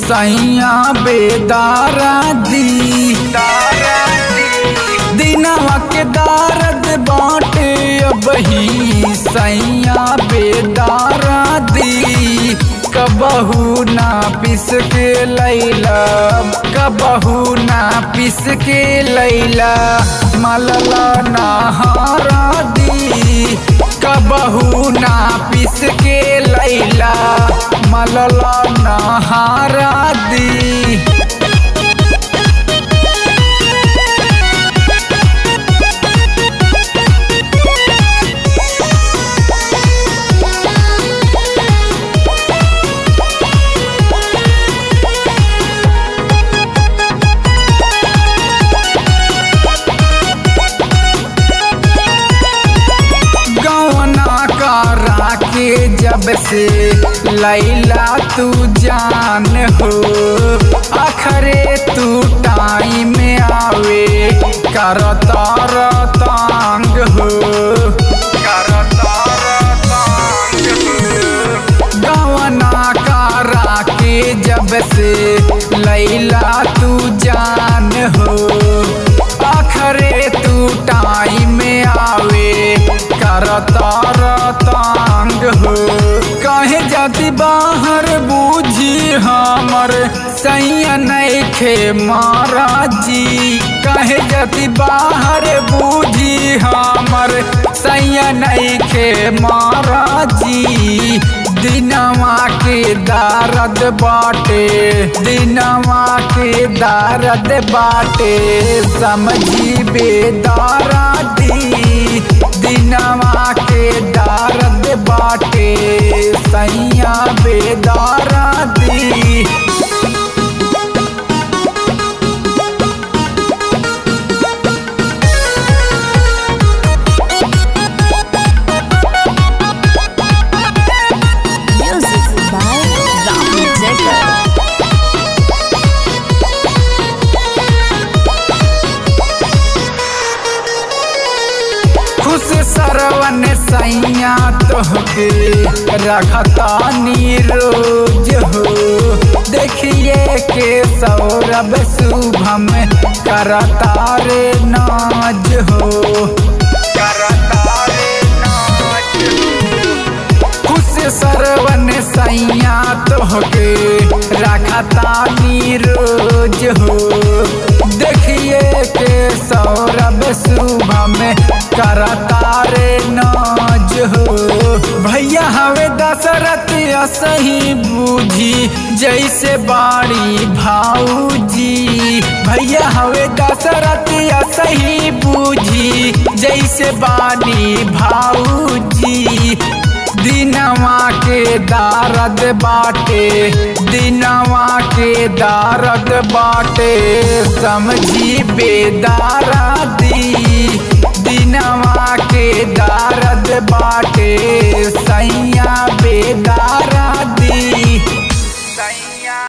सैया बेदारा दी दिनवा के दारद बाटे अबही सैया बेदारा दी कबहू ना पिस के लैला कबहू ना पिस के लैला मलला नहारा दी कबहू ना पिस के लैला मलला नहारा दी गौना करा के जब से लैला तू जान हो अखरे तू टाइम आवे करता रतांग हो करता रतांग हो गौना करा के जब से लैला तू जान हो आखरे तू टाइम आवे करता रतांग हो कहे जाती बाहर बूझी हमर सैया नैखे महाराजी कहे जाती बाहर बूझी हमर सैया नैखे महाराजी दिनवा के दारद बाटे दिनवा के दारद बाटे समझी बेदारा दी दिनवा के दारद बाटे सैया बेदारा दी Music by Rahul Jacob. खुश सरवन सैया तोहके रखता नीरोज हो देखिए के सौरभ शुभम करता रे नाज हो करता रे नाज हो खुश सरवन सैया तोहके रखता नीरोज हो देखिए के सौरभ शुभम करता रे नाज हो भैया हवे दशरथ सही बूझी जैसे बाड़ी भाऊजी भैया हवे दशरथ सही बूझी जैसे बानी भाऊजी दिनवा के दारद बाटे दिनवा के दारद बाटे समझी बेदारा दी दिनवा के दारद बाटे सैया बेदारा